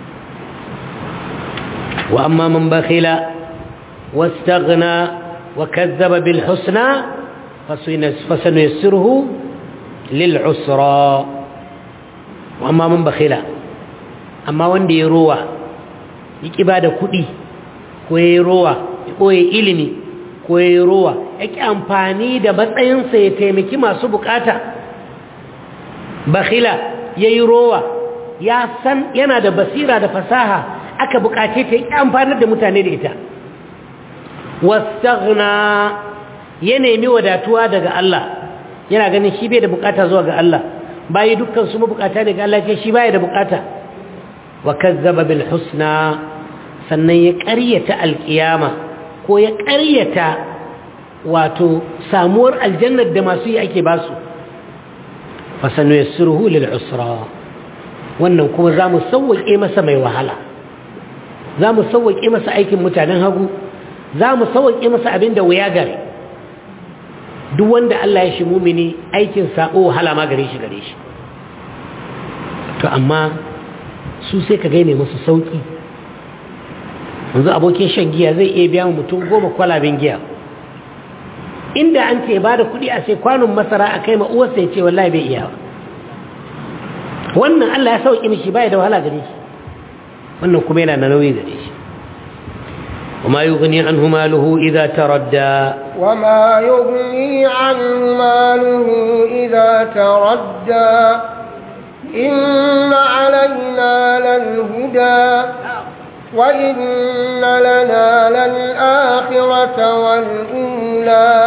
wa amma man bakhila wastaghna wa kazzaba bil husna fasanuyassiruhu lil usra wa amma man bakhila amma wanda ya rowa ya kiba da kuɗi ko ya rowa ya ɓoye ilimi ko ya rowa ya ƙi amfani da matsayinsa ya taimaki masu bukata bakhila yayi rowa ya san yana da basira da fasaha aka bukace ta yi amfanar da mutane da ita wastaghna ya nemi wadatuwa daga Allah yana ganin shi bai da bukata zuwa ga Allah bayi dukkan su mabukata daga Allah ce shi bai da bukata wa kazzaba bil husna sannan ya ƙaryata alƙiyama ko ya ƙaryata wato samuwar aljannar da masu yi ake basu fasanu ya surhu lil'usra wannan kuma za mu sauwaƙe masa mai wahala za mu sauwaƙe masa aikin mutanen hagu za mu sauwaƙe masa abin da wuya gare duk wanda Allah ya shi mumini aikin sabo wahala ma gare shi gare shi to amma su sai ka gaine musu sauki yanzu abokin shan giya zai iya biya mutum goma kwalaben giya inda an ce ba da kuɗi a sai kwanon masara a kai ma'uwarsa ya ce wallahi bai iya wannan Allah ya sauƙi mishi bai da wahala gare shi wannan kuma yana da nauyi gare shi وما يغني عنه ماله إذا تردى وما يغني عنه ماله إذا تردى إن علينا للهدى وإن لنا للآخرة والأولى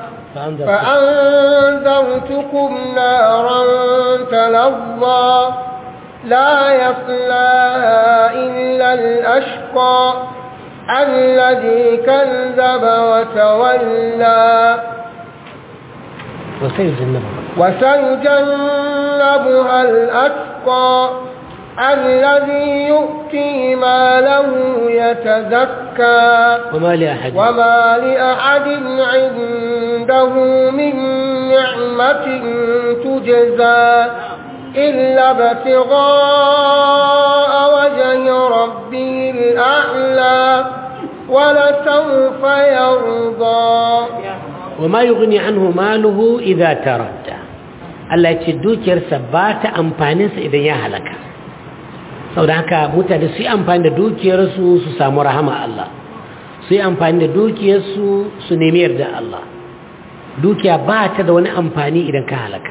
فأنذرتكم نارا تلظى لا يصلاها إلا الأشقى الذي كذب وتولى وسيجنبها الأتقى الذي يؤتي ماله يتزكى وما لأحد وما لأحد عنده من نعمة تجزى إلا ابتغاء وجه ربه الأعلى ولسوف يرضى وما يغني عنه ماله إذا تردى Allah ya ce dukiyarsa ba ta amfaninsa idan ya halaka sau da haka mutane su yi amfani da dukiyarsu su samu rahama Allah su yi amfani da dukiyarsu su nemi yarda Allah dukiya ba ta da wani amfani idan ka halaka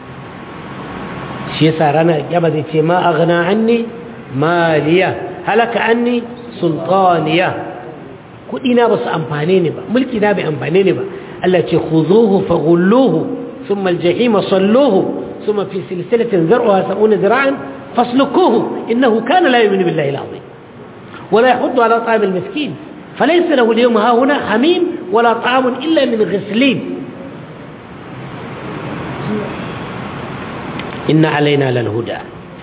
shi yasa ranar yaba zai ce ma aghna anni maliya halaka anni sultaniya kudi na basu amfane ni ba mulki na bai amfane ni ba Allah ce khuzuhu faghulluhu thumma aljahima salluhu thumma fi silsilatin zar'uha sab'una zira'an faslukuhu innahu kana la yu'minu billahi al-'azim ولا يحض على طعام المسكين فليس له اليوم ها هنا حميم ولا طعام إلا من غسلين إن علينا للهدى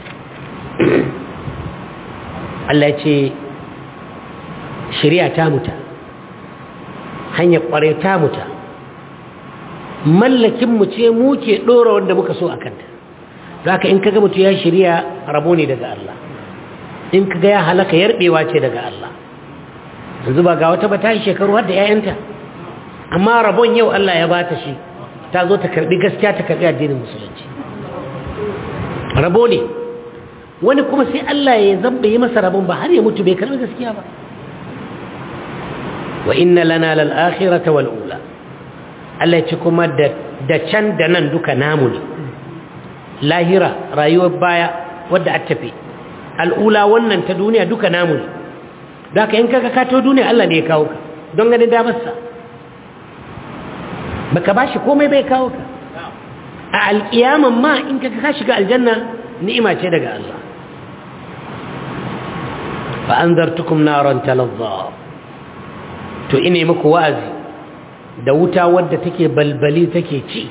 Allah ya ce shari'a ta muta hanyar ƙware ta muta mallakinmu ce mu ke ɗora wanda muka so a kanta za ka in kaga mutu ya shari'a rabo ne daga Allah in kaga ya halaka yarbewa ce daga Allah yanzu ba ga wata ba ta yi shekaru har da 'ya'yanta amma rabon yau Allah ya bata shi ta zo ta karbi gaskiya ta karbi addinin musulunci rabo ne wani kuma sai Allah ya zamba yi masa rabon ba har ya mutu bai karbi gaskiya ba wa inna lana lal akhirata wal ula Allah ya ci kuma da da can da nan duka namu ne lahira rayuwar baya wadda a tafi al'ula wannan ta duniya duka namu ne da ka in kaga kato duniya Allah ne ya kawo ka don ganin damarsa baka bashi komai bai kawo ka a alƙiyaman ma in kaga ka shiga aljanna ni'ima ce daga Allah fa anzartukum naran talazza to ine muku wa'azi da wuta wadda take balbali take ci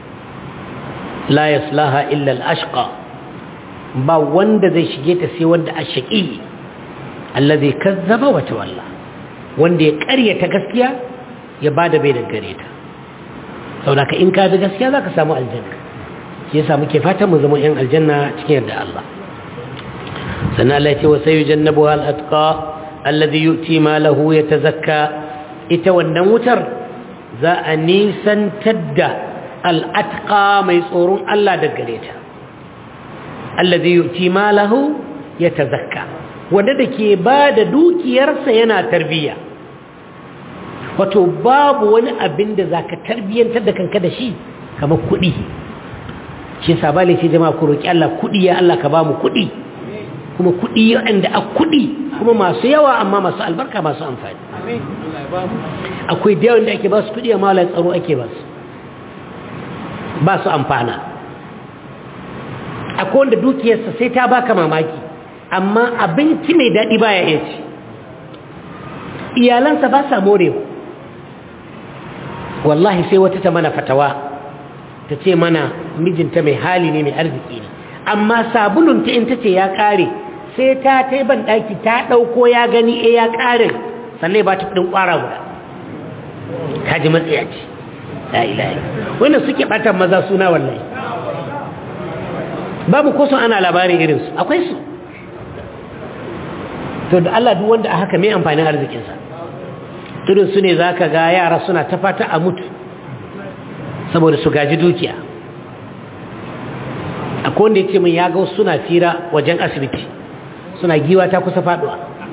la yaslaha illa al-ashqa ba wanda zai shige ta sai wanda ashqi allazi kazzaba wa tawalla wanda ya ƙaryata gaskiya ya bada bai da gare ta saboda in ka bi gaskiya zaka samu aljanna shi yasa muke fatan mu zama yan aljanna cikin yarda Allah sannan Allah ya ce wa sayujannabuha al-atqa alladhi yu'ti malahu yatazakka ita wannan wutar za a nisantar da al-atqa mai tsoron Allah da gare ta alladhi yu'ti malahu yatazakka wanda da ke ba da dukiyarsa yana tarbiyya wato babu wani abin da za ka tarbiyyantar da kanka da shi kamar kuɗi shi sabali ce jama'a ku roƙi Allah kuɗi ya Allah ka ba mu kuɗi kuma kuɗi waɗanda a kuɗi kuma masu yawa amma masu albarka masu amfani akwai da yawan da ake ba su kuɗi amma wala tsaro ake ba su ba su amfana akwai wanda dukiyarsa sai ta baka mamaki amma abinci mai daɗi baya iya ci iyalansa ba sa morewa wallahi sai wata ta mana fatawa ta ce mana mijinta mai hali ne mai arziki ne amma sabulunta in ta ce ya ƙare sai ta ta ban ɗaki ta ɗauko ya gani e ya ƙare sannan ba ta kudin ƙwara guda ta ji matsaya ce la ilaha wanda suke ɓatan maza suna wallahi babu ko ana labarin irinsu akwai su to da Allah duk wanda a haka mai amfanin arzikinsa irin su ne za ka ga yara suna ta fata a mutu saboda su gaji dukiya akwai wanda ya ce min ya ga suna fira wajen asibiti suna giwa ta kusa faduwa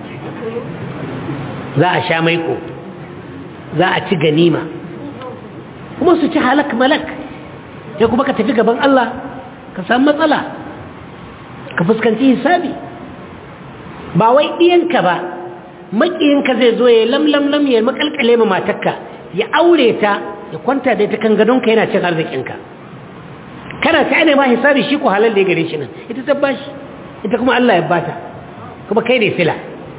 za a sha maiko za a ci ganima kuma su ci halak malak sai kuma ka tafi gaban Allah ka samu matsala ka fuskanci hisabi ba wai ɗiyanka ba maƙiyinka zai zo ya lamlamlam ya makalkale ma matakka ya aure ta ya kwanta da ta kan gadonka yana cin arzikinka kana ta ne ma hisabi shi ko halal da ya gare shi nan ita ta bashi ita kuma Allah ya bata kuma kai ne fila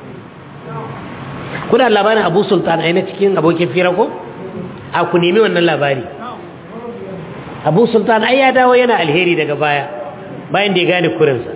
kuna labarin abu sultan a cikin abokin fira ko a ku nemi wannan labari abu sultan ai ya dawo yana alheri daga baya bayan da ya gane kurinsa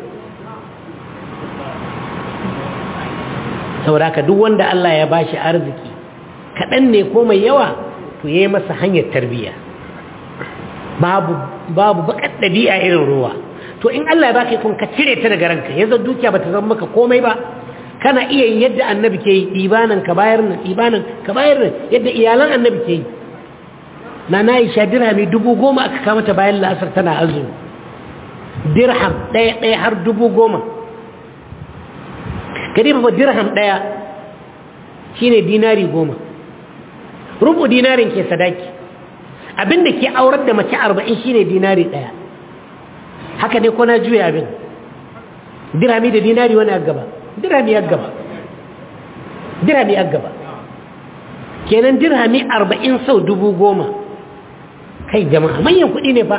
saboda haka duk wanda Allah ya bashi arziki kaɗan ne ko mai yawa to ya yi masa hanyar tarbiyya babu babu bakar ɗabi'a irin ruwa to in Allah ya baka kun ka cire ta daga ranka yanzu dukiya bata zama maka komai ba kana iya yin yadda annabi ke yi ɗibanan ka bayar nan ɗibanan ka bayar nan yadda iyalan annabi ke yi na na isha dirhami dubu goma aka kama ta bayan la'asar tana azumi dirham ɗaya ɗaya har dubu goma kadi ba dirham ɗaya shine dinari goma rubu dinarin ke sadaki abinda ke aurar da mace arba'in shine dinari ɗaya haka ne ko na juya abin dirhami da dinari wani a gaba dirhami ya gaba dirhami ya gaba kenan dirhami arba'in sau dubu goma kai jama'a manyan kuɗi ne fa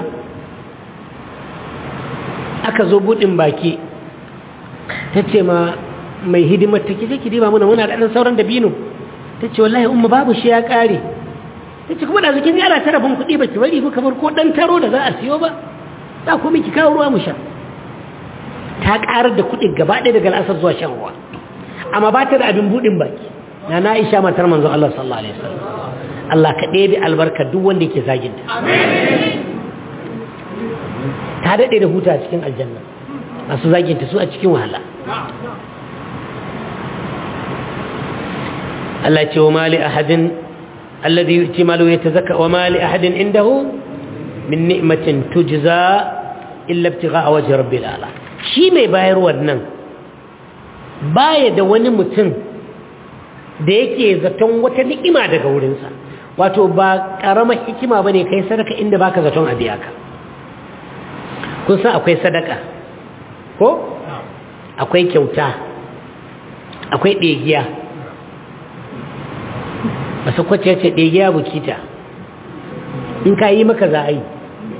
aka zo buɗin baki ta ce ma mai hidimar ta kije ki diba muna muna da ɗan sauran dabino ta ce wallahi umma babu shi ya ƙare ta ce kuma da zikin yara ta rabin kuɗi ba ki bari ku kamar ko ɗan taro da za a siyo ba za ku miki kawo ruwa mu sha ta ƙarar da kuɗi gaba ɗaya daga al'asar zuwa shan ruwa amma ba ta da abin buɗin baki na na isha matar manzo Allah sallallahu alaihi wasallam Allah ka ɗebe albarka duk wanda yake zagin ta ta daɗe da huta a cikin aljanna masu zagin ta su a cikin wahala Allah ce wa mali ahadin alladhi yu'ti malu yatazakka wa mali ahadin indahu min ni'matin tujza illa ibtigha'a wajhi rabbil ala shi mai bayar wannan baya da wani mutum da yake zaton wata ni'ima daga wurinsa wato ba karamar hikima bane kai sadaka inda baka zaton a biya ka kun san akwai sadaka ko akwai kyauta akwai ɗegiya masu kwace ce ɗegiya bukita in ka yi maka za a yi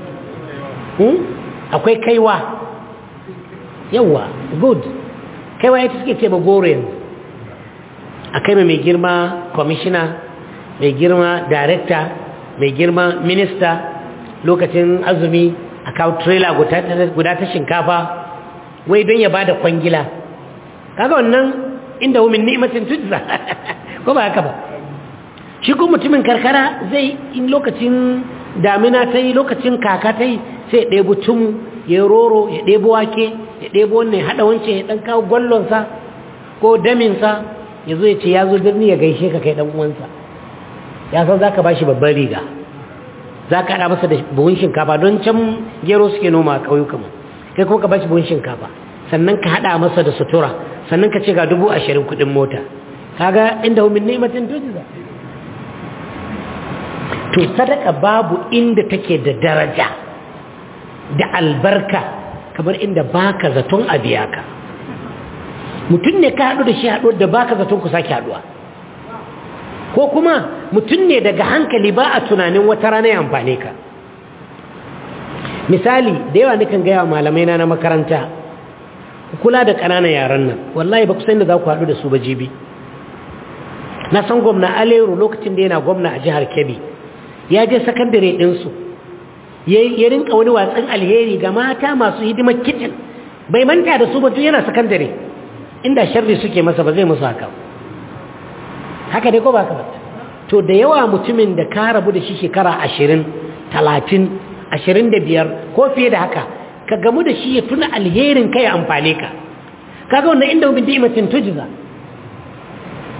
akwai kaiwa yawa good kaiwa ya suke ce magoro yanzu a kai mai girma kwamishina mai girma darekta mai girma minista lokacin azumi a kawo trailer guda ta shinkafa wai don ya ba da kwangila kaga wannan inda wumin ni'imacin tujza ko ba haka ba shi ko mutumin karkara zai in lokacin damina ta yi lokacin kaka ta yi sai ɗebo tumu ya roro ya ɗebo wake ya ɗebo wannan ya haɗa wancan ya ɗan kawo gwallonsa ko daminsa ya zo ya ce ya zo birni ya gaishe ka kai ɗan uwansa ya san za ka ba shi babban riga za ka haɗa masa da buhun shinkafa don can gero suke noma a ƙauyukanmu kai kuma ka ba shi buhun shinkafa sannan ka haɗa masa da sutura sannan ka ce ga dubu ashirin kuɗin mota kaga inda min ni'matin tujza to sadaka babu inda take da daraja da albarka kamar inda baka zaton a biya ka mutum ne ka haɗu da shi haɗu da baka zaton ku sake haɗuwa ko kuma mutum ne daga hankali ba a tunanin wata rana ya amfane ka misali da yawa nukan gaya wa malamai na na makaranta kula da ƙananan yaran nan wallahi ba ku san da za ku haɗu da su ba jibi na san gwamna aleru lokacin da yana gwamna a jihar kebbi ya je sakandare ɗinsu ya rinka wani watsan alheri ga mata masu hidimar kicin bai manta da su ba tun yana sakandare inda sharri suke masa ba zai musu haka haka ne ko ba ka ba to da yawa mutumin da ka rabu da shi shekara ashirin talatin ashirin da biyar ko fiye da haka ka gamu da shi ya tuna alherin kai amfane ka kaga wannan inda bin ni'imatin tujza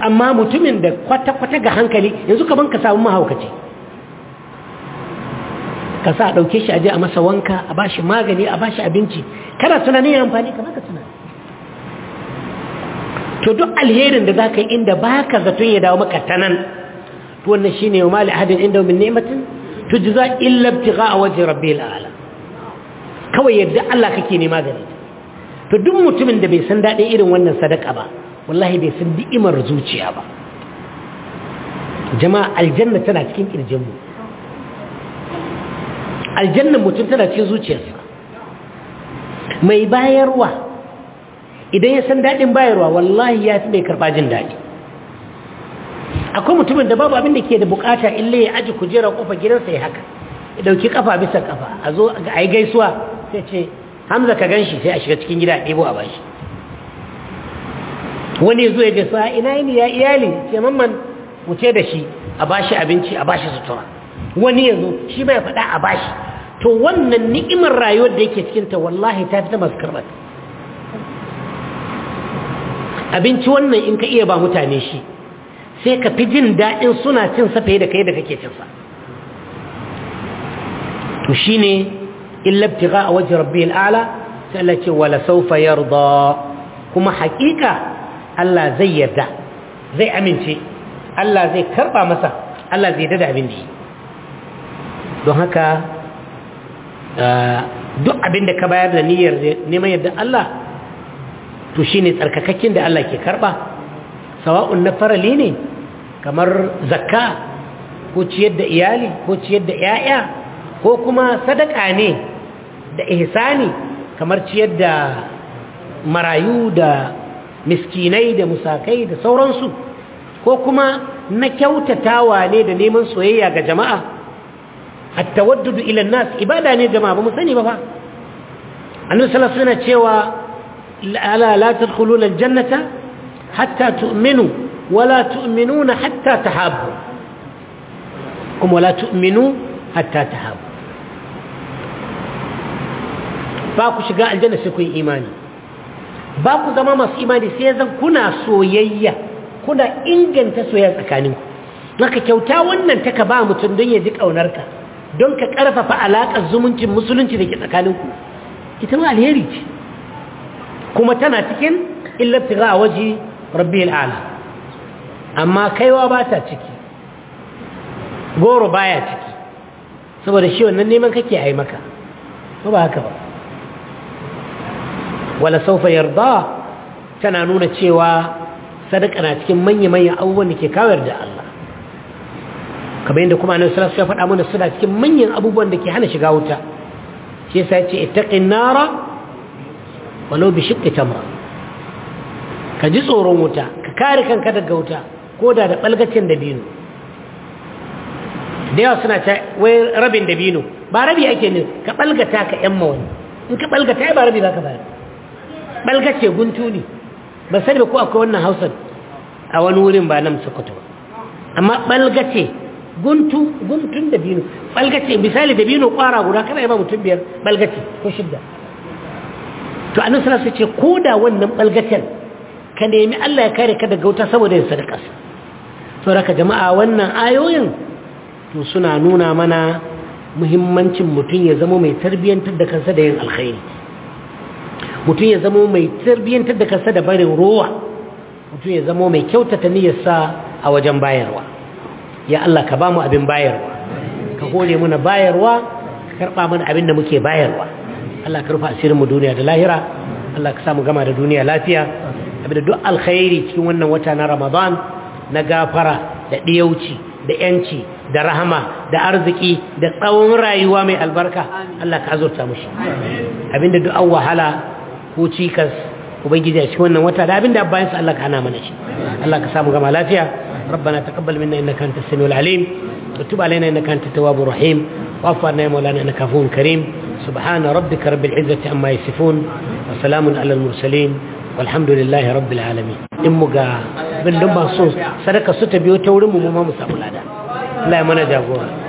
amma mutumin da kwata-kwata ga hankali yanzu kaman ka samu mahaukaci ka sa a ɗauke shi aje a masa wanka a ba shi magani a ba shi abinci kana tunanin ya amfani ka baka tunani to duk alherin da za ka yi inda ba ka zaton ya dawo maka ta nan to wannan shi ne wa mali ahadin inda min ni'matin tujza illa ibtigha a wajen rabbil a'la kawai yadda Allah kake nema gare to duk mutumin da bai san daɗin irin wannan sadaka ba wallahi bai san ni'imar zuciya ba jama'a aljanna tana cikin kirjinmu aljannan mutum tana cikin zuciyarsa mai bayarwa idan ya san daɗin bayarwa wallahi ya fi mai karɓa jin daɗi akwai mutumin da babu abin da ke da bukata ille ya aji kujera kofa gidansa ya haka ya ɗauki kafa bisa kafa a zo a yi gaisuwa sai ce hamza ka gan shi sai a shiga cikin gida a ɗebo a bashi wani zo ya gaisuwa ina yini ya iyali ce mamman wuce da shi a bashi abinci a bashi sutura wani ya zo shi bai faɗa a bashi to wannan ni'imar rayuwar da yake cikinta wallahi ta fi ta masu karɓar abinci wannan in ka iya ba mutane shi sai ka fi jin daɗin suna cin sa fiye da kai da kake cin sa to shine illa ibtigha a wajen rabbi al'ala sai Allah ce wala sawfa yarda kuma haƙiƙa Allah zai yarda zai amince Allah zai karba masa Allah zai dada abin da yi don haka duk abin da ka bayar da niyyar neman yadda Allah to shine tsarkakakken da Allah ke karba sawa'un na farali ne kamar zakka ko ciyar da iyali ko ciyar da 'ya'ya ko kuma sadaka ne da ihsani kamar ciyar da marayu da miskinai da musakai da sauransu ko kuma na kyautatawa ne da neman soyayya ga jama'a at-tawaddudu ila nas ibada ne jama'a ba mu sani ba fa annabi sallallahu alaihi wasallam cewa la la tadkhuluna al-jannata hatta tu'minu wala tu'minuna hatta tahabbu kuma wala tu'minu hatta tahabbu ba ku shiga aljanna sai ku yi imani ba ku zama masu imani sai zan kuna soyayya kuna inganta soyayya tsakaninku naka kyauta wannan ta ka ba mutum don ya ji ƙaunarka don ka ƙarfafa alaƙar zumuncin musulunci da ke tsakaninku ita ma alheri ce kuma tana cikin illabtiga a waje rabbi al'ala amma kaiwa ba ta ciki goro baya ciki saboda shi wannan neman kake a yi maka ba ba haka ba wala saufa yarda tana nuna cewa sadaka na cikin manya-manyan abubuwan da ke kawar da Allah kamar yadda kuma annabi sallallahu alaihi wasallam ya faɗa mana suna cikin manyan abubuwan da ke hana shiga wuta shi yasa ya ce ittaqin nara walau bi shiqqi tamra ka ji tsoron wuta ka kare kanka daga wuta ko da da balgacin dabino da yawa suna ta wai rabin dabino ba rabi ake ne ka balgata ka yamma wani in ka balgata ai ba rabi baka bayar balgace guntu ne ba sani ba ko akwai wannan hausar a wani wurin ba nan sokoto ba amma balgace guntu guntun da bino balgace misali da bino kwara guda kana yaba mutum biyar balgace ko shidda to annabi sallallahu alaihi wasallam ce ko da wannan balgacen ka nemi Allah ya kare ka daga wuta saboda yin sadaka saboda jama'a wannan ayoyin to suna nuna mana muhimmancin mutum ya zama mai tarbiyyantar da kansa da yin alkhairi mutum ya zama mai tarbiyyantar da kansa da barin rowa mutum ya zama mai kyautata niyyarsa a wajen bayarwa ya Allah ka ba mu abin bayarwa ka hore muna bayarwa ka karɓa mana abin da muke bayarwa Allah ka rufa asirin mu duniya da lahira Allah ka sa mu gama da duniya lafiya abin da duk alkhairi cikin wannan wata na Ramadan na gafara da ɗiyauci da yanci da rahama da arziki da tsawon rayuwa mai albarka Allah ka azurta mushi abinda duk an wahala ko cikas ubangiji a cikin wannan wata da abinda bayan sa Allah ka hana mana shi Allah ka samu gama lafiya ربنا تقبل منا انك انت السميع العليم وتب علينا انك انت التواب الرحيم واعف عنا يا مولانا انك عفو كريم سبحان ربك رب العزه عما يصفون وسلام على المرسلين والحمد لله رب العالمين in mu ga bin dun ba so sadaka su ta biyo ta wurin mu mu ma mu samu lada Allah ya mana jagora